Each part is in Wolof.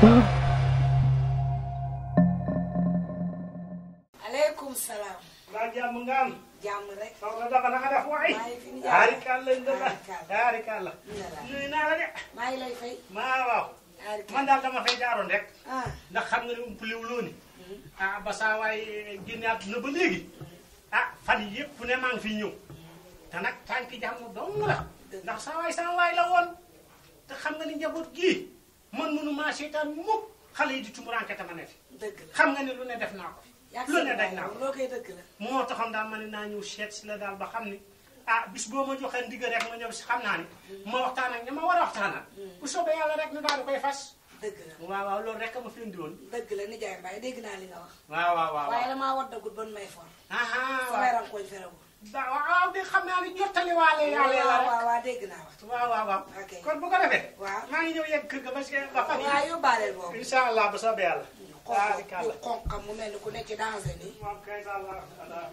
aleykum salaam. maa jàmm nga am. jàmm rek. soxna Daba na nga def waay. maa ngi fi ñu daari kàlla ndala Taarikàlla. daari kàlla. Ndala. nuyu naa la de. maa ngi lay fay. maa waaw. Taarikàlla. man daal dama fay jaaroon rek. ah. ndax xam nga ne umpaliwu loo ni. ah ba saa waay génne àdduna ba léegi. ah fan yii yëpp ne maa ngi fi ñëw. te nag tànki jàmm dong la. ndax saa waay saa waay la woon. te xam nga ni njaboot gii man mënu maa seetaan mukk xale yi di tumuraanke te ma ne fi. dëgg la. xam nga ne lu ne def naa ko fi. yaa lu ne daj naa ko. loo koy dëgg la. moo taxoon daal ma ne naa ñëw seet si la daal ba xam ni ah bis boo ma joxee ndigal rek ma ñëw si xam naa ni ma waxtaan ak ña ma war a waxtaanal. bu soobee yàlla rek ñu daal di koy fas. dëgg la. waaw waaw loolu rek a ma fi indi woon. dëgg la nijaay Mbaye dégg naa li nga wax. waaw waaw waaw. waaye damaa waddagut ban may for. ah samay rankoñ ferewul. waaw waaw de xam naa ni jottali waale yàlla la waaw rek. waaw waaw dégg naa wax. waaw waaw waaw. Ok. kon bu ko defee. waaw. maa ngi ñëw yegg kër ga ba si ba fan waaw yii. yóbbaaleel boobu. incha allah bu soobee yàlla. waaw di xonq kàlla. xonqam mu mel ni ku nekk ci danger nii. moom kay allah allah.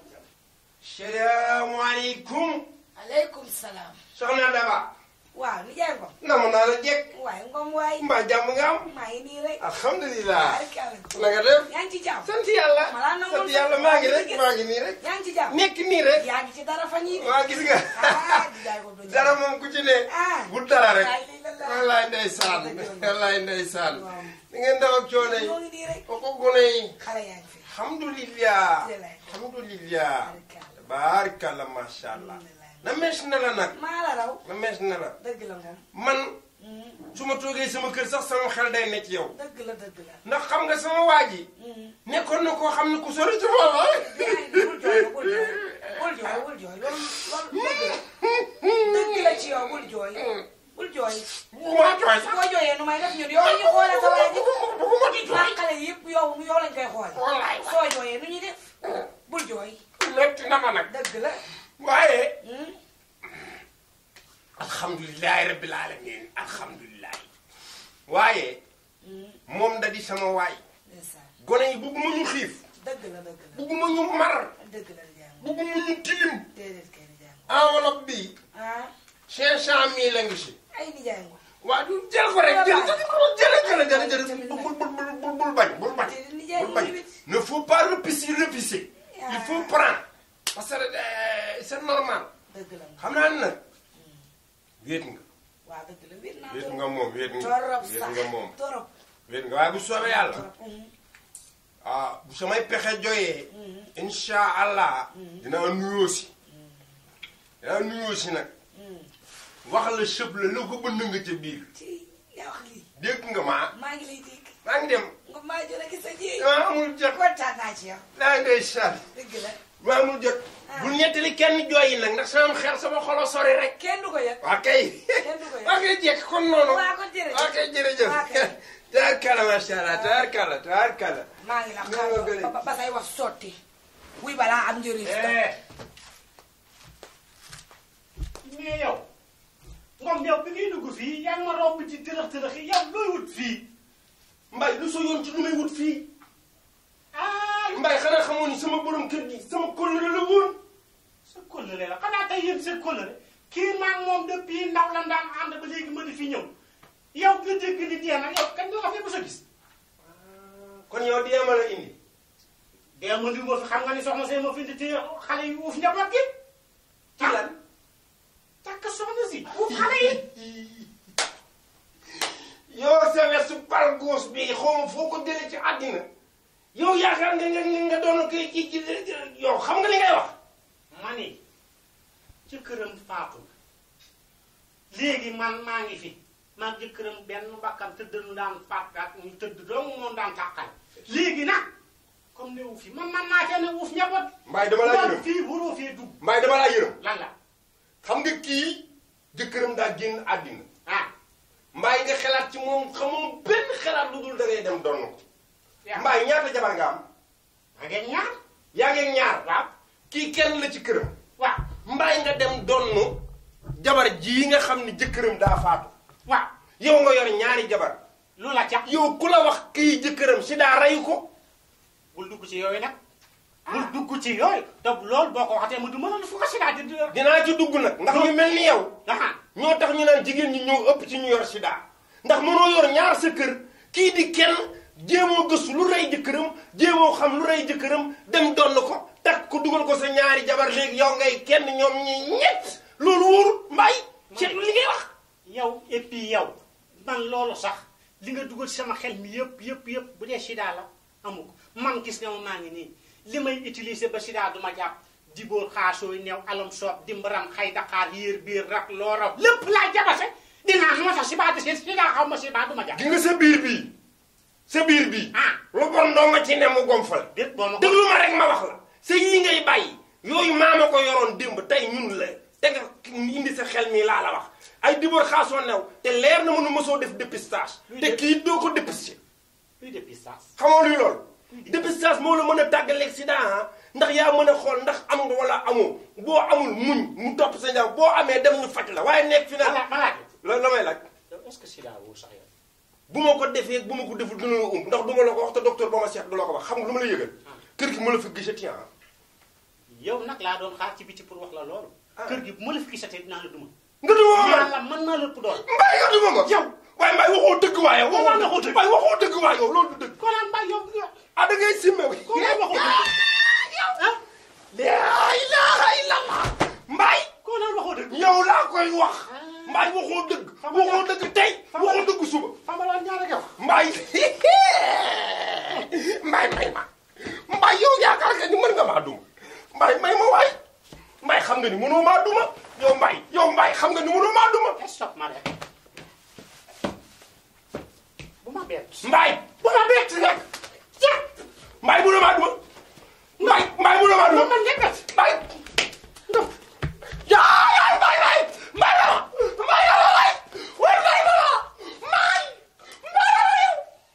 salaamaaleykum aleykum salaam. soxna Daba waaw nijaay Ngom. namu naa la jekk waaye Ngom waay. mbaa jàmm nga am maa ngi nii rek. alhamdulilah Taarikàlla. na nga def yaa ngi ci jàmm. sant yàlla Malaa na sant woon yàlla sax. maa ngi rek maa ngi nii rek yaa ngi ci jàmm. nekk nii rek yaa ngi ci dara fan yii de. waa gis nga ah nijaay Ngom du dara moom ku ci ne ah. bu dara rek Wallaay lii la la. wallaay ndeysaan wallaay ndeysaan ni ngeen daw ak coono yi ñoo ngi nii rek. kooku gone yi xale yaa ngi fi. alhamdulilah Jërëjëf. alhamdulilah Taarikàlla. baarikàlla macha allah na mees na la nag maa la raw. na mees na la dëgg la moom. man su ma toogee sama kër sax sama xel day ne ci yow dëgg la dëgg la. ndax xam nga sama waa ji nekkoon na koo xam ne ku sori ci moom ah. bul jooy bul jooy bul jooy bul jooy loolu loolu dëgg la. dëgg la ci yow bul jooy. bul jooy. bu ma jooy sax boo jooyee nu may def ñun yow la ñuy xoolee sa waa ji. bu ma di jooy maa xale yëpp yow yow lañ koy xool. wallaay soo jooyee nu ñuy def. bul jooy. metti na ma nag dëgg la. waaye Hmm? alhamdulilahi rabbil alamin alhamdulilahi waaye moom da di sama waay ndeysaan. gone yi bugguma ñu xiif dëgg la dëgg la. bugguma ñu mar dëgg la Ndiaye moom. bugguma ñu tilim déedéet kay Ndiaye moom. enveloppe bi ah cinq cent mille la ngi si ay Ndiaye moom. waa du jël ko rek jël jël jël jël jël jël bul bul bul bul bul bañ bul bañ déedéet Ndiaye bul moom bañ tamit. ne faut pas repousser repousser il faut prendre parce que euh, c'est normal dëgg la moom. xam naa ne nag wéet nga waaw dëgg la wér naa wéet torop. nga moom wéet nga torop wéet sax nga moom torop. wéet nga waaye bu soobee yàlla torop. Hmm. ah bu samay pexe joyee insha allah dinaa nuyoo si dinaa nuyoo si nag wax la sëb la la ko bënn nga ca biir ci yaa wax lii. dégg nga maa maa ngi lay dégg. maa ngi dem nga maa jël ak sa ji. maa amul jot kontaan naa ci yow. daa ngay sal dëgg la. maa amul jot bul ñettali kenn jooyi nag ndax sama xel sama xolo sori rek kenn du ko yëg. waa kay kenn du ko yëg. waa kay jekk kon noonu waa kon jërëjëf. waa kay jërëjëf waa kay. taarkala macha allah taarkala taarkala maa ngi la Ni ma gënee. xaar ba ba say wax sotti. wuy balaa am njëriñ. eh mais yow moom yow bi ngay dugg fii yaa ngi ma romb ci tërëx tërëx yi yow looy wut fii mbay lu sa yoon ci lu may wut fii ah mbay xanaa xamoo ni sama borom kër gi sama kóllëre la woon sa kóllëre la xanaa tey yéen seen kóllëre kii maa ngi moom depuis ndaw la daan ànd ba léegi ma di fi ñëw yow nga dégg ni dee na yow kañ nga fi mos a gis kon yow di ma la indi dee ma di ma fi xam nga ni soxna see ma fi indi te xale yi uuf njaboot gi ci lan takk soxna si uuf xale yi yow sa wesu par gauche bi xaw ma foo ko jëlee ci àddina yow yaakaar nga nga nga doon koy ci ci yow xam nga li ngay wax ma ni jëkkëram faatu léegi man maa ngi fi maa jëkkëram benn bakkan tëdd nu daan faat ak ñu tëdd dong moom daan tàqal léegi nag comme ne uuf yi man man naa cee ne uuf njaboot mbaay dama laa loolu yërëm fii waroo fee dugg mbaay dama laa yërëm lan la xam nga kii jëkkëram daa génn àddina ah mbaay nga xalaat ci moom xamoo benn xalaat lu dul da ngay dem donn ko yaa mbaay ñaata jabar nga am ma ngeen ñaar yaa ngeen ñaar waaw kii kenn la ci këram waaw mbaay nga dem donn jabar jii nga xam ni jëkkëram daa faatu waaw yow nga yor ñaari jabar lu la ca yow ku la wax kii jëkkëram si daa rey ko bul dugg ci yooyu nag bul dugg ci yooyu te loolu boo ko waxatee mu du mën a fu ko sida di yor dinaa ci dugg nag ndax ñu mel ni yow aha ñoo tax ñu naan jigéen ñi ñëw ëpp ci ñu yor sida ndax mënoo yor ñaar sa kër kii di kenn jéemoo gëstu lu rey jëkkëram jéemoo xam lu rey jëkkëram dem donn ko takk ko dugal ko sa ñaari jabar léegi yow ngay kenn ñoom ñi ñett loolu wóorul mbaay seetlu li ngay wax yow et puis yow man loolu sax li nga dugal sama xel mi yëpp yëpp yëpp bu dee sida la amu ko man gis nga ma maa ngi nii li may utiliser ba sida du ma jàpp dibóor xaasooy neew alam soob dimbaram xay daqaar yéer biir rak loo raw lépp laa jabase dinaa moo tax sida de sida xaw ma sida du ma jàpp gi nga sa biir bii sa biir bii ah lu bon doo nga ci ne mu gomfal déet boo ma ko déglu ma rek ma wax la sa yii ngay bàyyi yooyu maama ko yoroon démb tey ñun la te nga indi sa xel mi laa la wax ay dibóor xaasoo new te leer na mënu mësoo def dépistage te kii doo ko dépisté luy dépistage xamoo luy loolu dépistage moo la mën a tàggaleeg sida ah ndax yaa mën a xool ndax am nga wala amoo boo amul muñ mu topp sa njaw boo amee dem ñu faj la waaye nekk fi ma na laaj ma laaj loolu la may laaj yow est-ce que sida wóor sax yow bu ma ko defee bu ma ko deful dina la umb ndax du ma la ko wax te docteur ba ma seet du la ko wax xam nga lu ma la yëgal kër gi ma la fi gisati ah yow nag laa doon xaar ci biti pour wax la loolu Ah. kër gi bu ma la fi gisatee dinaa la duma nga duma ma man yàlla mën naa la ëpp doole mbay nga duma ma yow waaye mbay waxoo dëgg waaye Waaw, waxoo waxoo dëgg dëgg. waaye waxoo dëgg waaye yow loolu du dëgg konaan mbay yow yow ah da ngay simme wi konaan waxoo dëgg ah laa ilaaha illallah mbay konaan waxoo dëgg yow laa koy wax mbay waxoo dëgg Xam nga- waxoo dëgg tey Xam nga- waxoo dëgg suba xamaloon ñaar ak yow mbay mbay may ma mbay yow yaakaar nga ni mën nga maa duma mbay may ma waay mbay xam nga ni mënoo maa duma yow mbay yow mbay xam nga ni mënoo maa duma stop ma rek bu ma bett mbay bu ma bett nag mbay mënoo maa duma mbay mbay mënoo maa duma man nga bett mbay yaa yaa mbay mbay mbay la mbay la mbay way mbay la mbay mbay la yow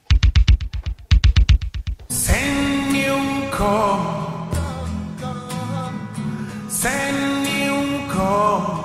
Sen you come, sen you come.